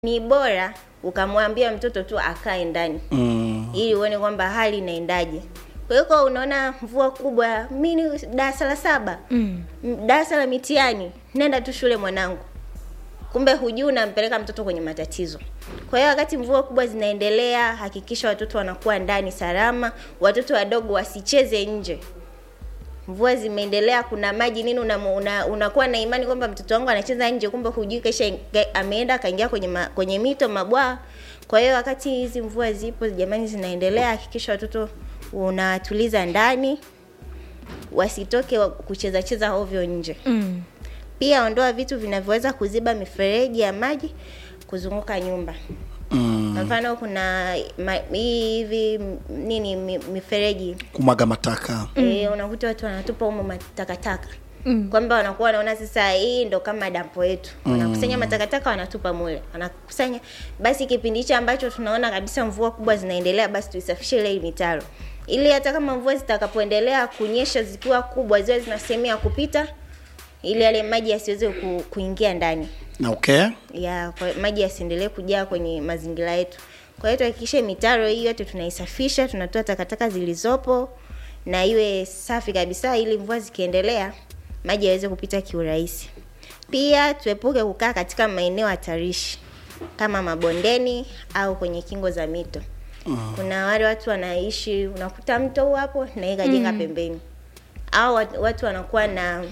ni bora ukamwambia mtoto tu akae ndani mm. ili uone kwamba hali inaendaje. Kwa hiyo kwa unaona mvua kubwa, mimi ni darasa la saba Mm. m- darasa la mitihani, nenda tu shule mwanangu, kumbe hujui unampeleka mtoto kwenye matatizo. Kwa hiyo wakati mvua kubwa zinaendelea, hakikisha watoto wanakuwa ndani salama, watoto wadogo wasicheze nje. Mvua zimeendelea, kuna maji nini, unamu- una, unakuwa na imani kwamba mtoto wangu anacheza nje, kumbe hujui kesha inge- ameenda akaingia kwenye ma, kwenye mito mabwawa. Kwa hiyo wakati hizi mvua zipo jamani, zinaendelea, hakikisha watoto unawatuliza ndani, wasitoke wa- kucheza cheza ovyo nje. Mm. Pia ondoa vitu vinavyoweza kuziba mifereji ya maji kuzunguka nyumba. Mm. Kwa mfano kuna ma, hii hivi m- nini mi, mifereji kumwaga mataka e, unakuta watu wanatupa humo matakataka Mm. kwamba wanakuwa wanaona sasa hii ndo kama dampo yetu wanakusanya matakataka wanatupa mule wanakusanya basi kipindi hicho ambacho tunaona kabisa mvua kubwa zinaendelea basi tuisafishe ile mitaro ili hata kama mvua zitakapoendelea kunyesha zikiwa kubwa ziwe zina sehemu ya kupita ili yale maji yasiweze ku, kuingia ndani na okay ya kwa, maji yasiendelee kujaa kwenye mazingira yetu. Kwa hiyo tuhakikishe mitaro hii yote tunaisafisha, tunatoa takataka zilizopo na iwe safi kabisa, ili mvua zikiendelea maji yaweze kupita kiurahisi. Pia tuepuke kukaa katika maeneo hatarishi kama mabondeni au kwenye kingo za mito. Kuna wale watu wanaishi, unakuta mto huu hapo na yeye kajenga pembeni, au watu- watu wanakuwa na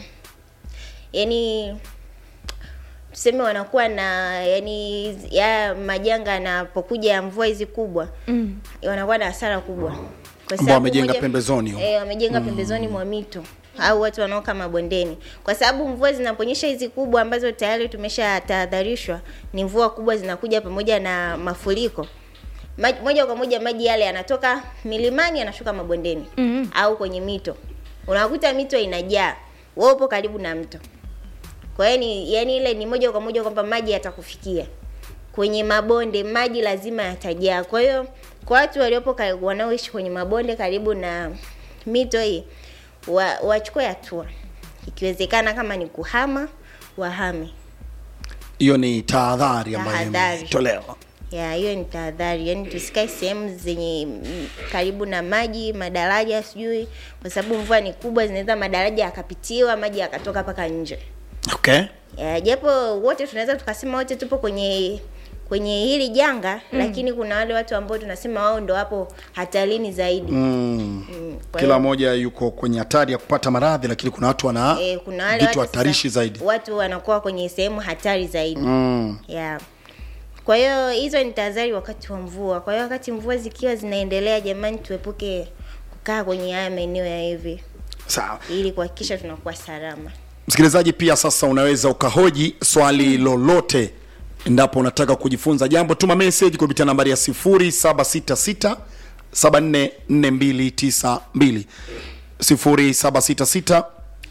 yani tuseme wanakuwa na yani ya majanga yanapokuja ya mvua hizi kubwa Mm. wanakuwa na hasara kubwa kwa Ambao wamejenga pembezoni huko. eh, wamejenga pembezoni mwa mito au watu wanaoka mabondeni, kwa sababu mvua zinaponyesha hizi kubwa ambazo tayari tumesha tahadharishwa, ni mvua kubwa zinakuja pamoja na mafuriko maji, moja kwa moja maji yale yanatoka milimani yanashuka mabondeni Mhm. au kwenye mito, unakuta mito inajaa, wewe upo karibu na mto kwa hiyo ni yani ile ni moja kwa moja kwamba maji yatakufikia kwenye mabonde, maji lazima yatajaa. Kwa hiyo kwa watu waliopo karibu, wanaoishi kwenye mabonde karibu na mito hii wa, wachukue hatua, ikiwezekana kama ni kuhama wahame. hiyo ni tahadhari ambayo Tahadhari. imetolewa Ya, hiyo ni tahadhari, yaani tusikae sehemu zenye mm, karibu na maji, madaraja sijui, kwa sababu mvua ni kubwa, zinaweza madaraja yakapitiwa, maji yakatoka mpaka nje. okay Ya, japo wote tunaweza tukasema wote tupo kwenye kwenye hili janga mm. lakini kuna wale watu ambao tunasema wao ndo wapo hatarini zaidi mm. Mm, kwa kila hiyo, mmoja yuko kwenye hatari ya kupata maradhi lakini kuna watu wana eh, kuna wale vitu watu hatarishi sasa- zaidi watu wanakuwa kwenye sehemu hatari zaidi mm. yeah. Kwa hiyo hizo ni tahadhari wakati wa mvua. Kwa hiyo wakati mvua zikiwa zinaendelea, jamani, tuepuke kukaa kwenye haya maeneo ya hivi sawa ili kuhakikisha tunakuwa salama. msikilizaji pia sasa unaweza ukahoji swali lolote endapo unataka kujifunza jambo tuma message kupitia nambari ya 0766 744292 0766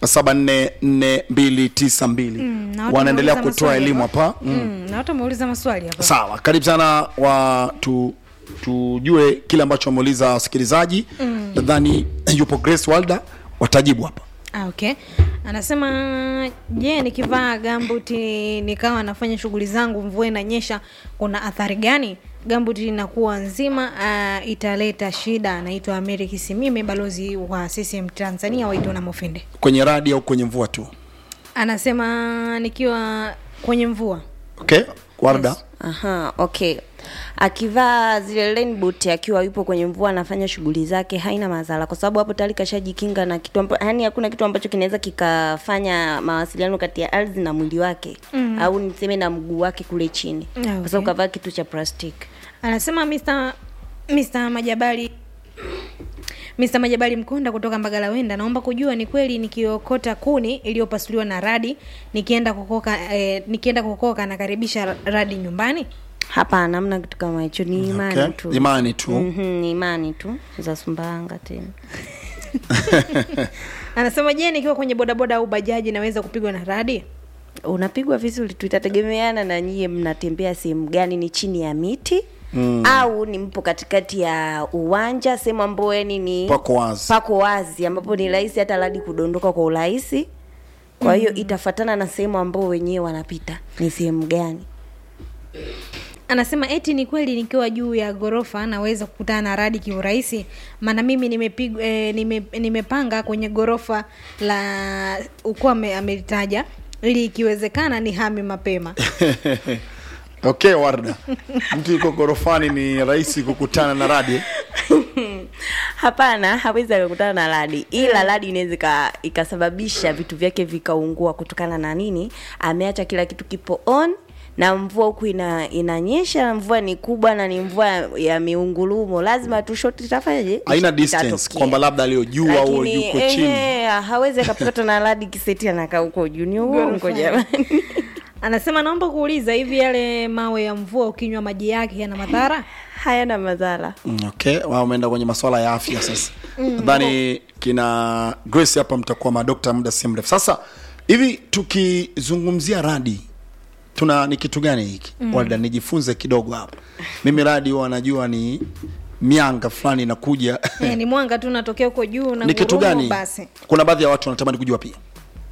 744292 Mm, na watu wanaendelea wameuliza kutoa maswali elimu hapa. hapa mm. Mm, na watu wameuliza maswali hapa. sawa karibu sana wa tu tujue kile ambacho wameuliza wasikilizaji nadhani yupo grace walda watajibu hapa Ah, okay. Anasema je, nikivaa gambuti nikawa nafanya shughuli zangu, mvua inanyesha, kuna athari gani? Gambuti inakuwa nzima, uh, italeta shida. Anaitwa Amiri Kisimime, balozi wa CCM Tanzania, waitwa na Mofende. kwenye radi au kwenye mvua tu Anasema nikiwa kwenye mvua okay warda Aha, okay. Akivaa zile rain boot akiwa yupo kwenye mvua anafanya shughuli zake haina madhara kwa sababu hapo tayari kashajikinga na kitu ambacho yani hakuna kitu ambacho kinaweza kikafanya mawasiliano kati ya ardhi na mwili wake mm. au niseme na mguu wake kule chini. Ah, okay. Kwa sababu kavaa kitu cha plastiki. anasema Mr. Mr. Majabali Mr. Majabali Mkonda kutoka Mbagala Wenda, naomba kujua ni kweli nikiokota kuni iliyopasuliwa na radi nikienda kukoka eh, nikienda kukoka nakaribisha radi nyumbani? Hapana, hamna kitu kama hicho, ni imani okay. tu. imani tu Mhm, ni imani tu za Sumbawanga tena. Anasema je, nikiwa kwenye bodaboda au bajaji naweza kupigwa na radi? unapigwa vizuri tu, itategemeana na nyie mnatembea sehemu gani, ni chini ya miti mm. au ni mpo katikati ya uwanja, sehemu ambayo yani ni pako wazi pako wazi, ambapo ni rahisi hata radi kudondoka kwa urahisi. Kwa hiyo itafatana na sehemu ambao wenyewe wanapita ni sehemu gani. anasema eti ni kweli nikiwa juu ya ghorofa naweza kukutana na radi kiurahisi maana mimi nimepig, eh, nime, nimepanga kwenye ghorofa la ukuwa ame- amelitaja ili ikiwezekana ni hame mapema okay warda mtu yuko gorofani ni rahisi kukutana na radi eh? hapana hawezi akakutana na radi ila radi inaweza ika- ikasababisha vitu vyake vikaungua kutokana na nini ameacha kila kitu kipo on na mvua huku ina, inanyesha mvua ni kubwa na ni mvua ya miungurumo lazima tu shoti itafanyaje haina distance Itatokea. kwamba labda aliyojua au Lakini, yuko chini ehe, hawezi akapata na radi kiseti anakaa huko juu ni uongo jamani anasema naomba kuuliza hivi yale mawe ya mvua ukinywa maji yake yana madhara hayana madhara Mm, okay wao wameenda kwenye masuala ya afya sasa nadhani kina grace hapa mtakuwa madokta muda si mrefu sasa hivi tukizungumzia radi tuna ni kitu gani hiki mm. walda nijifunze kidogo hapa mimi radi huwa najua ni mianga fulani inakuja eh, ni mwanga tu unatokea huko juu na ni kitu ngurumo gani basi kuna baadhi ya watu wanatamani kujua pia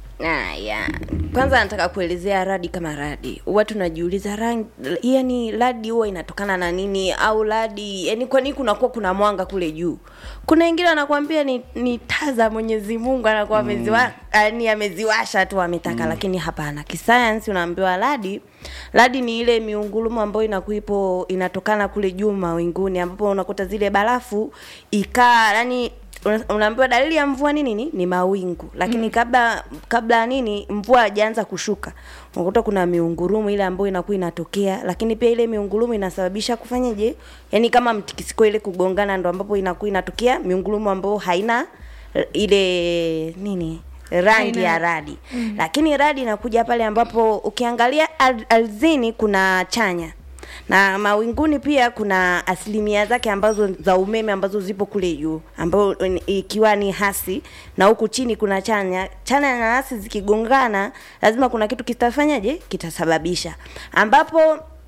Aya, kwanza nataka kuelezea radi kama radi. Huwa tunajiuliza rangi, yani radi huwa inatokana na nini au radi, yani kwa nini kunakuwa kuna mwanga kule juu? Kuna wengine wanakuambia ni, ni taa za Mwenyezi Mungu anakuwa ameziwa, yani ameziwasha tu ametaka, lakini hapana. Kisayansi unaambiwa radi radi ni ile miungurumo ambayo inakuipo inatokana kule juu mawinguni, ambapo unakuta zile barafu ikaa yani una- unaambiwa dalili ya mvua ni nini ni mawingu lakini mm. kabla kabla ya nini mvua hajaanza kushuka unakuta kuna miungurumu ile ambayo inakuwa inatokea lakini pia ile miungurumu inasababisha kufanyaje yani kama mtikisiko ile kugongana ndo ambapo inakuwa inatokea miungurumu ambayo haina eh, ile nini rangi ya radi mm. lakini radi inakuja pale ambapo ukiangalia ar- ardhini kuna chanya na mawinguni pia kuna asilimia zake ambazo za umeme ambazo zipo kule juu ambayo ni- ikiwa ni hasi na huku chini kuna chanya chanya na hasi zikigongana lazima kuna kitu kitafanyaje kitasababisha ambapo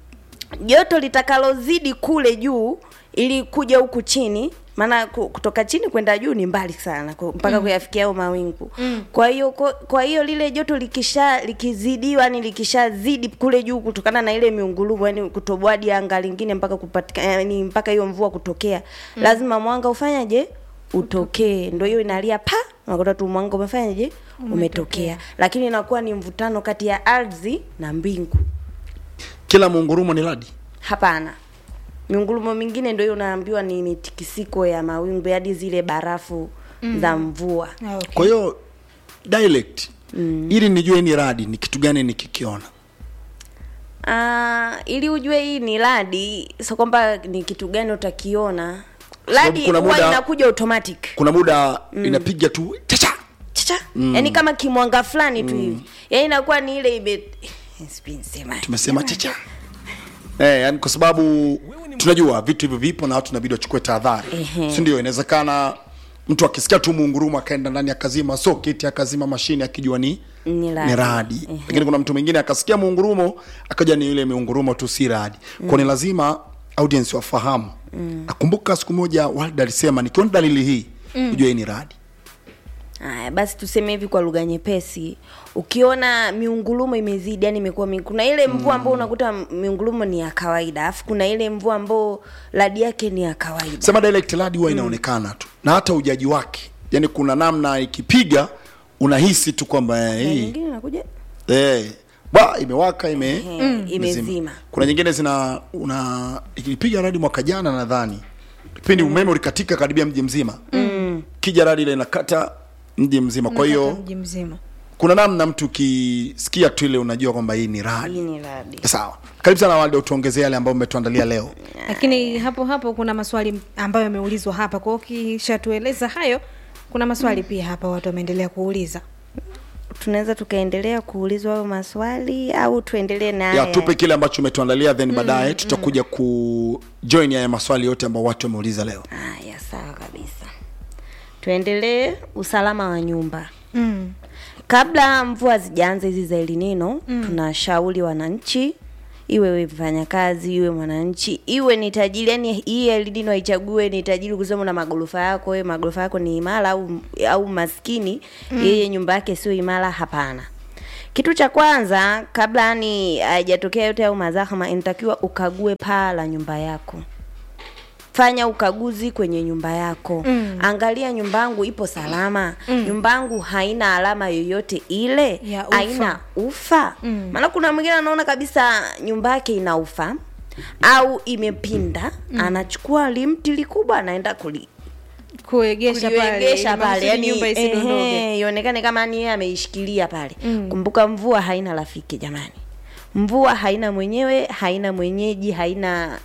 joto litakalozidi kule juu ili kuja huku chini maana ku- kutoka chini kwenda juu ni mbali sana ku- mpaka mm. kuyafikia hayo mawingu mm. kwa hiyo kwa- kwa hiyo lile joto likisha likizidiwa yani likishazidi kule juu kutokana na ile miungurumo yani kutoboa hadi anga lingine mpaka kupatikana yani mpaka hiyo mvua kutokea mm. lazima mwanga ufanyaje utokee ndio hiyo inalia pa unakuta tu mwanga umefanyaje umetokea lakini inakuwa ni mvutano kati ya ardhi na mbingu kila muungurumo ni radi hapana miungurumo mingine ndio hiyo unaambiwa ni mitikisiko ya mawingu hadi zile barafu mm. za mvua Ah, okay. kwa hiyo dialect mm. ili nijue ni radi ni kitu gani nikikiona Ah, ili ujue hii ni radi sio kwamba ni kitu gani utakiona Sababu radi kuna huwa muda- inakuja automatic kuna muda mm. inapiga tu chacha chacha mm. yani kama kimwanga fulani tu hivi yani inakuwa ni ile ime sijui nisemaje. tumesema chacha eh, yani kwa sababu tunajua vitu hivyo vipo na watu inabidi wachukue tahadhari Ehe. si ndio inawezekana mtu akisikia tu muungurumo akaenda ndani akazima soketi akazima mashine akijua ni Ni radi. ni radi lakini kuna mtu mwingine akasikia muungurumo akaja ni ile miungurumo tu si radi kwa ni lazima audience wafahamu nakumbuka siku moja walda alisema nikiona dalili hii ujue hii ni radi Haya, basi tuseme hivi kwa lugha nyepesi, ukiona miungurumo imezidi, yani imekuwa mingi, kuna ile mvua ambao unakuta miungurumo ni ya kawaida, alafu kuna ile mvua ambao radi yake ni ya kawaida. sema direct radi huwa inaonekana tu na hata ujaji wake yani kuna namna ikipiga unahisi tu kwamba eh, Na hii nyingine inakuja eh, ba imewaka ime eh, imezima. kuna nyingine zina una ikipiga radi mwaka jana nadhani kipindi umeme ulikatika karibia mji mzima mm. kija radi ile inakata mji mzima kwa hiyo mji mzima kuna namna mtu ukisikia tu ile unajua kwamba hii ni Hii radi ni radi. sawa karibu sana walde utuongezee yale ambayo umetuandalia leo lakini hapo hapo kuna maswali ambayo yameulizwa hapa kwao ukishatueleza hayo kuna maswali pia hapa watu wameendelea kuuliza Tunaweza tukaendelea kuulizwa hayo maswali au tuendelee na ya haya? tupe kile ambacho umetuandalia then baadaye tutakuja ku join haya maswali yote ambayo watu wameuliza leo Haya, sawa kabisa. Tuendelee usalama wa nyumba. mm. kabla mvua zijaanza hizi za elinino mm. tunashauri wananchi iwe we mfanyakazi iwe mwananchi iwe ni tajiri yani hii elinino haichague ni tajiri kusema na magorofa yako wewe magorofa yako ni imara au au maskini mm. yeye nyumba yake sio imara hapana kitu cha kwanza kabla yani haijatokea yote au mazahama inatakiwa ukague paa la nyumba yako fanya ukaguzi kwenye nyumba yako mm. angalia nyumba yangu ipo salama mm. nyumba yangu haina alama yoyote ile Ya ufa. haina ufa mm. maana kuna mwingine anaona kabisa nyumba yake ina ufa au imepinda mm. anachukua limti likubwa anaenda kuli kuegesha pale kuliwegesha ili pale makusudi yani nyumba isidondoke ehe, ionekane kama ni yeye ameishikilia pale mm. kumbuka mvua haina rafiki jamani mvua haina mwenyewe haina mwenyeji haina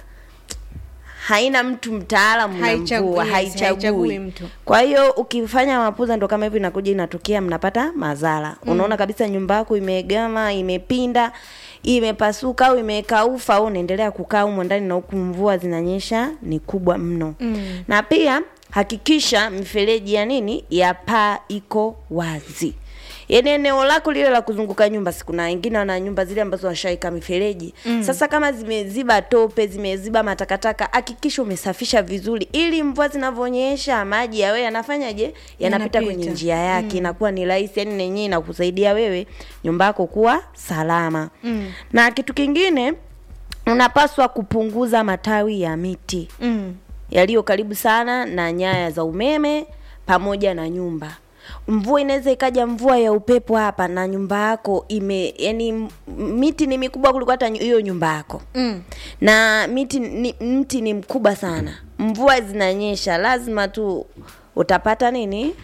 haina mtu mtaalamu na Haichagui- mvua yes, haichagui haichagui mtu. kwa hiyo ukifanya mapuza ndo kama hivi inakuja inatokea mnapata madhara mm. unaona kabisa nyumba yako imegama imepinda imepasuka au imekaufa au unaendelea kukaa humo ndani na huku mvua zinanyesha ni kubwa mno mm. na pia hakikisha mifereji ya nini ya paa iko wazi yaani eneo lako lile la kuzunguka nyumba sikuna wengine wana nyumba zile ambazo washaika mifereji mm. sasa kama zimeziba tope zimeziba matakataka hakikisha umesafisha vizuri ili mvua zinavyonyesha maji yawe yanafanyaje yanapita kwenye Yanapita. njia yake inakuwa ni rahisi yani nenyewe inakusaidia wewe nyumba yako kuwa salama mm. na kitu kingine unapaswa kupunguza matawi ya miti mm. yaliyo karibu sana na nyaya za umeme pamoja na nyumba mvua inaweza ikaja mvua ya upepo hapa na nyumba yako ime yani m- miti ni mikubwa kuliko hata nyu- hiyo nyumba yako Mm. na miti ni, mti ni mkubwa sana mvua zinanyesha lazima tu utapata nini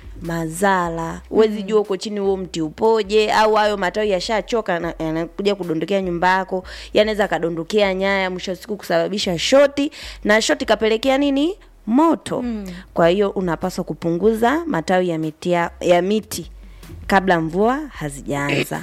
mazala huwezi jua uko chini huo mti upoje au hayo matawi yashachoka na- yanakuja kudondokea nyumba yako yanaweza akadondokea nyaya mwisho wa siku kusababisha shoti na shoti kapelekea nini moto mm. kwa hiyo unapaswa kupunguza matawi ya miti, ya, ya miti kabla mvua hazijaanza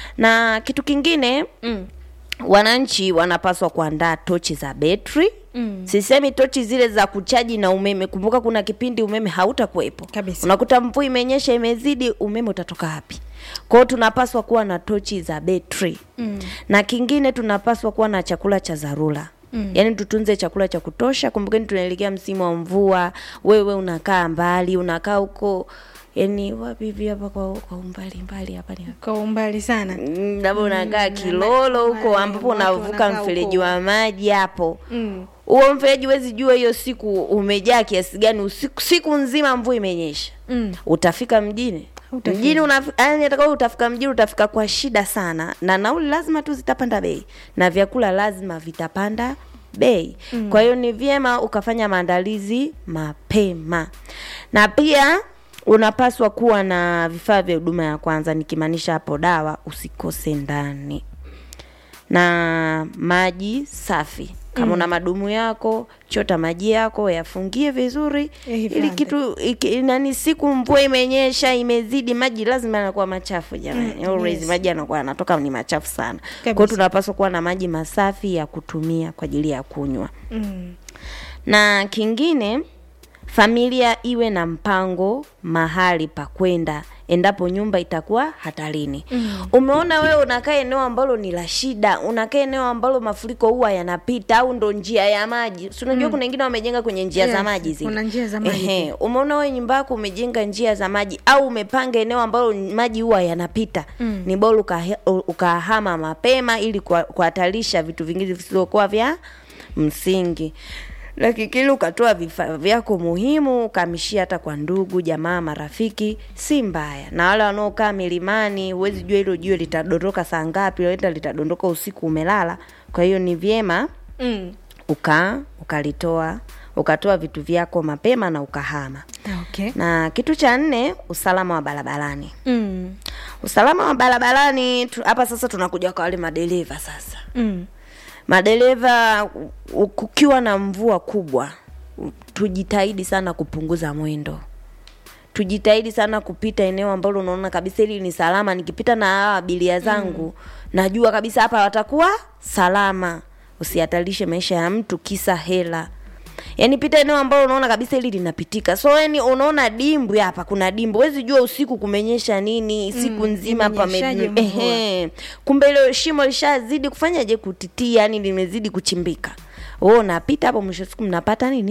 na kitu kingine Mm. wananchi wanapaswa kuandaa tochi za betri mm. sisemi tochi zile za kuchaji na umeme kumbuka kuna kipindi umeme hautakuwepo Kabisa. unakuta mvua imenyesha imezidi umeme utatoka wapi kwao tunapaswa kuwa na tochi za betri mm. na kingine tunapaswa kuwa na chakula cha dharura Mm. yaani tutunze chakula cha kutosha kumbukeni tunaelekea msimu wa mvua wewe unakaa mbali unakaa huko yani wapi hivi hapa kwa, kwa umbali mbali hapa ni kwa umbali sana Mm, labda unakaa Kilolo huko wale ambapo watu unavuka wanakaa mfereji huko. wa maji hapo mm. huo mfereji huwezi jua hiyo siku umejaa kiasi gani usiku siku nzima mvua imenyesha Mm. utafika mjini Hutafika. mjini unafi- yaani atakao utafika mjini utafika kwa shida sana na nauli lazima tu zitapanda bei na vyakula lazima vitapanda bei mm. kwa hiyo ni vyema ukafanya maandalizi mapema na pia unapaswa kuwa na vifaa vya huduma ya kwanza nikimaanisha hapo dawa usikose ndani na maji safi kama una madumu yako chota maji yako yafungie vizuri Yahifadhi. ili kitu iki, nani siku mvua imenyesha imezidi maji lazima yanakuwa machafu jamani Mm, always yes. maji yanakuwa yanatoka ni machafu sana kwa hiyo Kabisa. tunapaswa kuwa na maji masafi ya kutumia kwa ajili ya kunywa Mm. na kingine familia iwe na mpango mahali pa kwenda endapo nyumba itakuwa hatarini mm. umeona wewe unakaa eneo ambalo ni la shida unakaa eneo ambalo mafuriko huwa yanapita au ndo njia ya maji si unajua kuna wengine wamejenga kwenye njia za Yes, maji zile kuna njia za maji Ehe, umeona wewe nyumba yako umejenga njia za maji au umepanga eneo ambalo maji huwa yanapita mm. ni bora ukahe- ukahama mapema ili kuha- kuhatarisha vitu vingine visivyokuwa vya msingi lakini ukatoa vifaa vyako muhimu ukahamishia hata kwa ndugu jamaa marafiki si mbaya na wale wanaokaa milimani huwezi jua hilo jua litadondoka saa ngapi leta litadondoka usiku umelala kwa hiyo ni vyema Mm. uka ukalitoa ukatoa vitu vyako mapema na ukahama Okay. na kitu cha nne usalama wa barabarani Mm. usalama wa barabarani tu- hapa sasa tunakuja kwa wale madereva sasa Mm. madereva u- kukiwa na mvua kubwa u- tujitahidi sana kupunguza mwendo tujitahidi sana kupita eneo ambalo unaona kabisa hili ni salama nikipita na hawa abiria zangu mm. najua kabisa hapa watakuwa salama usihatarishe maisha ya mtu kisa hela yaani pita eneo ambalo unaona kabisa hili linapitika so yani unaona dimbwi hapa kuna dimbwi huwezi jua usiku kumenyesha nini siku Mm, nzima pame imenyeshaje mvua? ehe kumbe ile shimo lishazidi kufanyaje kutitia yani limezidi kuchimbika wewe unapita hapo mwisho wa siku mnapata nini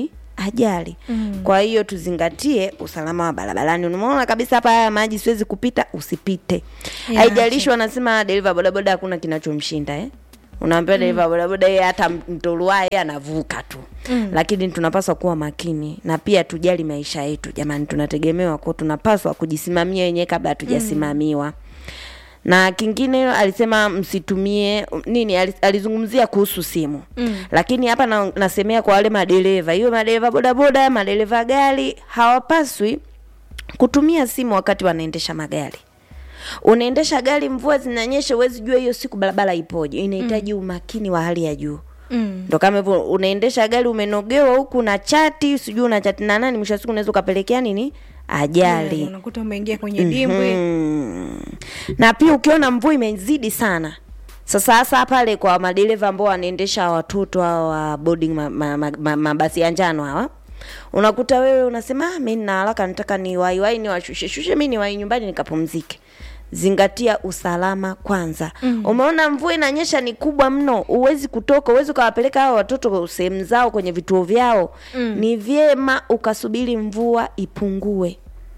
ajali mm. kwa hiyo tuzingatie usalama wa barabarani unaona kabisa hapa haya maji siwezi kupita usipite Yeah, haijalishi wanasema dereva bodaboda hakuna kinachomshinda eh? unaambia dereva bodaboda yeye hata mtoluaye anavuka tu mm. lakini tunapaswa kuwa makini na pia tujali maisha yetu jamani tunategemewa kwa tunapaswa kujisimamia wenyewe kabla hatujasimamiwa mm na kingine alisema msitumie nini ali- alizungumzia kuhusu simu mm. lakini hapa na, nasemea kwa wale madereva hiyo madereva bodaboda madereva gari hawapaswi kutumia simu wakati wanaendesha magari unaendesha gari mvua zinanyesha huwezi jua hiyo siku barabara ipoje inahitaji mm. umakini wa hali ya juu Mm. ndo kama hivyo unaendesha gari umenogewa huku na chati sijui una chati na nani mwisho wa siku unaweza ukapelekea nini ajali Yeah, unakuta umeingia kwenye dimbwi Mm. na pia ukiona mvua imezidi sana sasa hasa pale kwa madereva ambao wanaendesha watoto hao wa boarding mabasi ma, ma, ma, mabasi ya njano hawa unakuta wewe unasema ah, mi nina haraka nataka ni waiwai ni washushe shushe mi ni wai nyumbani nikapumzike zingatia usalama kwanza mm. umeona mvua inanyesha ni kubwa mno huwezi kutoka huwezi ukawapeleka hao watoto sehemu zao kwenye vituo vyao mm. ni vyema ukasubiri mvua ipungue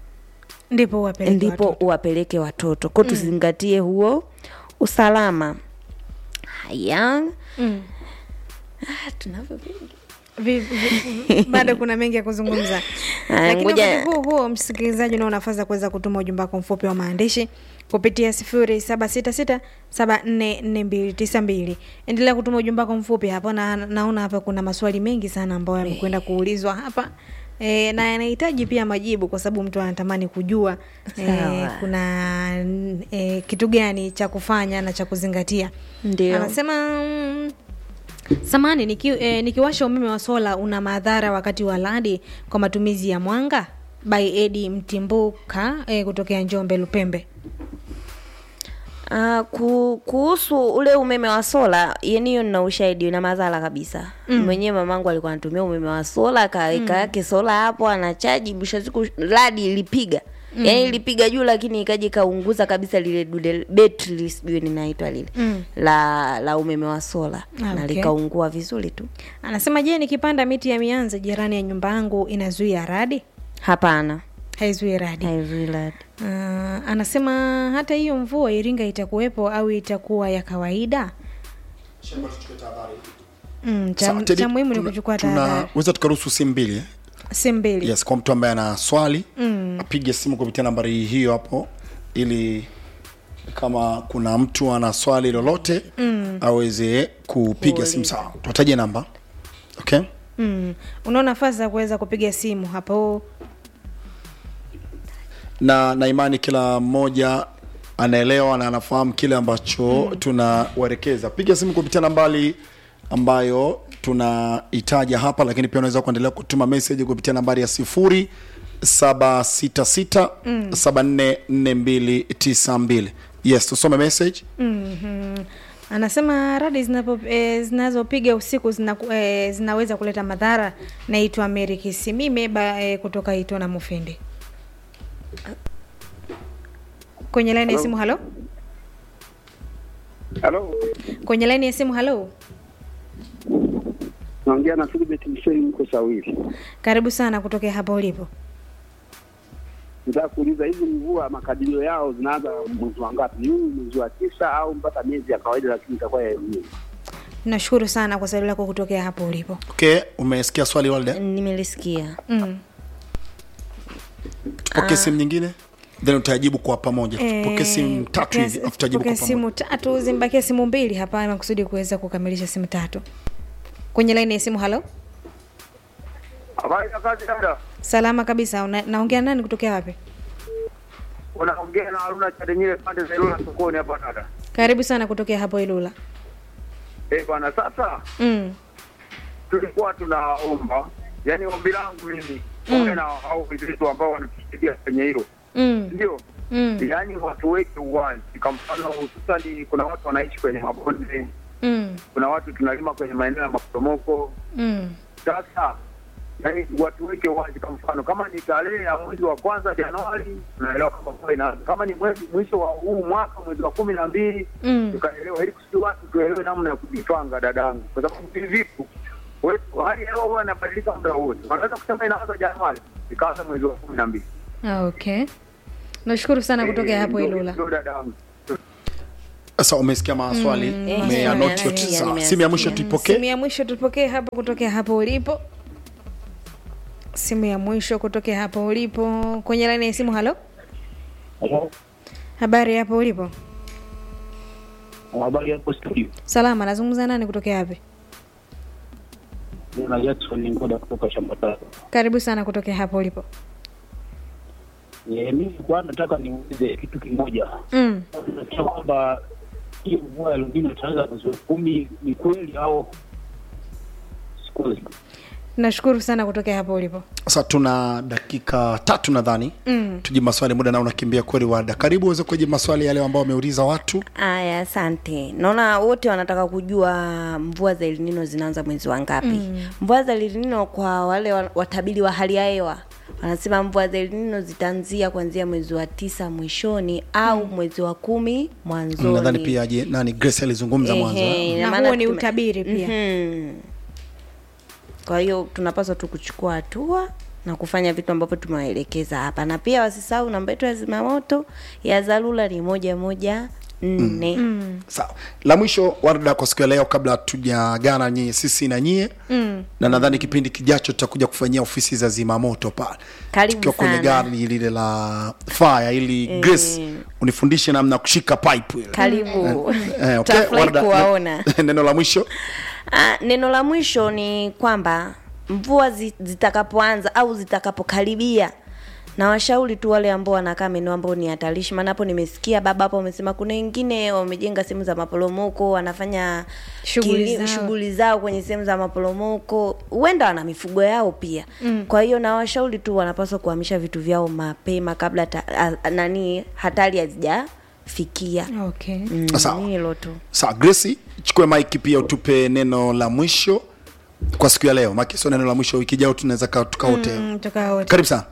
ndipo uwapeleke ndipo watoto. uwapeleke watoto ko tuzingatie huo usalama haya Mm. ah, tunavyo vingi Vi- vi- bado kuna mengi ya kuzungumza Haya, lakini ngoja- wakati huo huo msikilizaji unao nafasi ya kuweza kutuma ujumbe wako mfupi wa maandishi kupitia sifuri saba sita sita saba nne nne mbili tisa mbili endelea kutuma ujumbe wako mfupi hapo na naona hapa kuna maswali mengi sana ambayo yamekwenda kuulizwa hapa E, na yanahitaji pia majibu kwa sababu mtu anatamani kujua e, Sawa. kuna e, kitu gani cha kufanya na cha kuzingatia Ndio. anasema mm, samani niki, eh, nikiwasha umeme wa sola una madhara wakati wa radi kwa matumizi ya mwanga by edi mtimbuka eh, kutokea njombe lupembe Uh, ku, kuhusu ule umeme wa sola yani hiyo nina ushahidi na madhara kabisa mm. mwenyewe mamangu alikuwa anatumia umeme wa sola akaweka mm. yake sola hapo anachaji mwisho wa siku radi ilipiga mm. yani ilipiga juu lakini ikaja ikaunguza kabisa lile dude betri sijui ninaitwa lile Mm. la la umeme wa sola Ah, na okay. likaungua vizuri tu anasema je nikipanda miti ya mianza jirani ya nyumba yangu inazuia radi hapana haizuii radi haizui radi uh, anasema hata hiyo mvua iringa itakuwepo au itakuwa ya kawaida mm, cha, Sawa, Teddy, cha muhimu ni tuna- kuchukua tahadhari tunaweza tukaruhusu simu mbili eh? simu mbili yes kwa mtu ambaye ana swali mm. apige simu kupitia nambari hiyo hapo ili kama kuna mtu ana swali lolote mm. aweze kupiga simu sawa tuwataje namba okay mm. unao nafasi za kuweza kupiga simu hapo na na imani kila mmoja anaelewa na anafahamu kile ambacho mm. tunawaelekeza piga simu kupitia nambari ambayo tunahitaja hapa lakini pia unaweza kuendelea kutuma message kupitia nambari ya sifuri saba sita sita saba nne nne mbili tisa mbili yes tusome message mm-hmm. anasema radi zinapo, e, zinazopiga usiku zina, e, zinaweza kuleta madhara naitwa meri kisimime ba, e, kutoka itona mufindi kwenye laini ya simu halo Halo, kwenye laini ya simu halo naongea na Philibert Mseli, mko Sawili. karibu sana kutokea hapa ulipo Nataka kuuliza hizi mvua makadirio yao zinaanza mwezi wa ngapi? Ni huu mwezi wa tisa au mpaka miezi ya kawaida, lakini itakuwa ya yenyewe? nashukuru sana kwa swali lako kutokea hapo ulipo okay umesikia swali walde nimelisikia mm. tupokee simu nyingine then utajibu kwa pamoja tupokee simu tatu hivi afu tutajibu kwa pokea pamoja simu tatu zimbakia simu mbili hapa makusudi kuweza kukamilisha simu tatu kwenye laini ya simu halo Habari ya kazi dada, salama kabisa Una, naongea nani kutokea wapi unaongea na Haruna Chadenyile pande za Ilula sokoni hapa dada. karibu sana kutokea hapo ilula Eh bwana, sasa mm. tulikuwa tunaomba, yani ombi langu mimi mm. na hao wenzetu ambao wanatusaidia kwenye hilo Mm. ndio Mm. yaani watuweke uwazi. Kwa mfano, hususani kuna watu wanaishi kwenye mabonde, Mm. kuna watu tunalima kwenye maeneo ya maporomoko Mm. Sasa yani watuweke wazi, kwa mfano kama ni tarehe ya mwezi wa kwanza Januari, tunaelewa kama mvua inaanza. Kama ni mwezi mwisho wa huu mwaka mwezi wa kumi na mbili Mm. tukaelewa, ili kusudi watu tuelewe namna ya kujitwanga, dadangu, kwa sababu hivi vitu We- hali ya hewa huwa inabadilika muda wote. Wanaweza kusema inaanza Januari ikaanza mwezi wa kumi na mbili. Ah, okay nashukuru sana kutokea hapo Ndio- ilula ndio dada yangu. sasa umesikia maswali Eh, umeyanoti nimeyasikia, yote sawa nimeyasikia. simu ya mwisho simu tuipokee ya mwisho tupokee hapo kutokea hapo ulipo simu ya mwisho kutokea hapo ulipo kwenye laini ya simu halo habari hapo ulipo Habari hapo studio. salama nazungumza nani kutokea wapi Nina Jackson Ngoda kutoka shamba tatu. karibu sana kutokea hapo ulipo Eh, mimi kwa nataka niulize kitu kimoja. mm. Nasikia kwamba hii mvua ya Lungino itaanza mwezi wa kumi, ni kweli au si kweli? nashukuru sana kutokea hapo ulipo sasa tuna dakika tatu nadhani mm. tujibu maswali muda nao unakimbia kweli wada karibu uweze kujibu maswali yale ambao wameuliza watu Aya, asante. Naona wote wanataka kujua mvua za El Nino zinaanza mwezi wa ngapi. Mm. Mvua za El Nino kwa wale wa- watabiri wa hali ya hewa wanasema mvua za El Nino zitaanzia kuanzia mwezi wa tisa mwishoni au mwezi wa kumi mwanzoni. nadhani pia je nani grace alizungumza mwanzo eh? Ehe, ina Na maana huo ni tume- utabiri pia. Mhm. Kwa hiyo tunapaswa tu kuchukua hatua na kufanya vitu ambavyo tumewaelekeza hapa, na pia wasisahau namba yetu ya zimamoto ya dharura ni moja moja nne. sawa la mwisho warda kwa siku ya leo kabla tujagana nyie sisi na nyie mm. na nadhani kipindi kijacho tutakuja kufanyia ofisi za zimamoto pale Karibu tukiwa kwenye sana. gari lile la fire ili grace unifundishe namna ya kushika pipe ile Karibu, eh, okay, Tutafurahi Warda, kuwaona. neno la mwisho Ah, neno la mwisho ni kwamba mvua zi- zitakapoanza au zitakapokaribia na washauri tu wale ambao wanakaa maeneo ambao ni hatarishi, maana hapo nimesikia baba hapo amesema kuna wengine wamejenga sehemu za maporomoko wanafanya Shughuli kili- zao. shughuli zao kwenye sehemu za maporomoko, huenda wana mifugo yao pia mm. Kwa hiyo na washauri tu wanapaswa kuhamisha vitu vyao mapema kabla ta, a, nani hatari hazijafikia. okay Mm, Sawa. ni hilo tu. sawa grace chukue mike pia utupe neno la mwisho kwa siku ya leo maki sio neno la mwisho wiki jao tunaweza ka- tukaote mm, tukaa wote karibu sana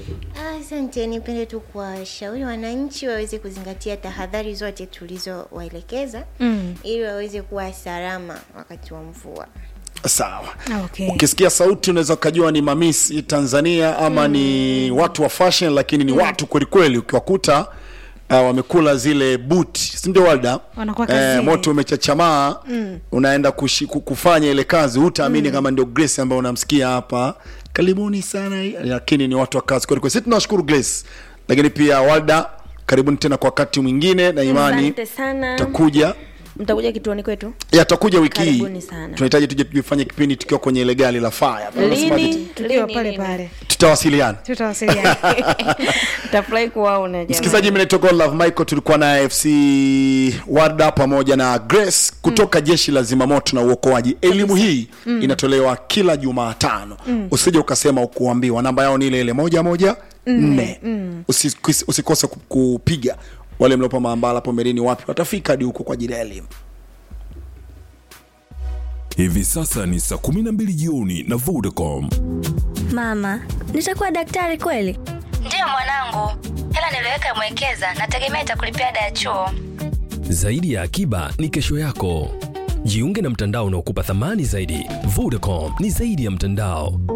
Asante, nipende tu kuwashauri wananchi waweze kuzingatia tahadhari zote tulizowaelekeza Mm. ili waweze kuwa salama wakati wa mvua. sawa okay ukisikia sauti unaweza ukajua ni mamisi tanzania ama mm. ni watu wa fashion lakini ni mm. watu kwelikweli ukiwakuta uh, wamekula zile buti sindio walda Wanakuwa kazini. moto umechachamaa mm. unaenda kushi, ku- kufanya ile kazi hutaamini mm. kama ndio grace ambayo unamsikia hapa karibuni sana lakini ni watu wa kazi kwelikweli sisi tunawashukuru grace lakini pia walda karibuni tena kwa wakati mwingine na imani Asante sana. takuja Mtakuja kituoni kwetu? yatakuja wiki hii Karibuni sana. tunahitaji tuje tufanye kipindi tukiwa kwenye ile gari la fire Tunasema Lini? tukiwa Lini, pale lini? pale tutawasiliana tutawasiliana Tafurahi kuwaona jamani. msikilizaji mimi naitwa Godlove Michael tulikuwa na FC Warda pamoja na Grace kutoka jeshi la zimamoto na uokoaji elimu hii inatolewa kila Jumatano usije ukasema ukuambiwa namba yao ni ile ile moja moja nne Usi- usikose ku- kupiga wale mliopo maambala hapo mbeleni wapi watafika hadi huko kwa ajili ya elimu Hivi sasa ni saa 12 jioni na Vodacom. Mama, nitakuwa daktari kweli? Ndiyo mwanangu, hela niliweka mwekeza, nategemea itakulipia ada ya chuo. Zaidi ya akiba ni kesho yako. Jiunge na mtandao unaokupa thamani zaidi. Vodacom ni zaidi ya mtandao.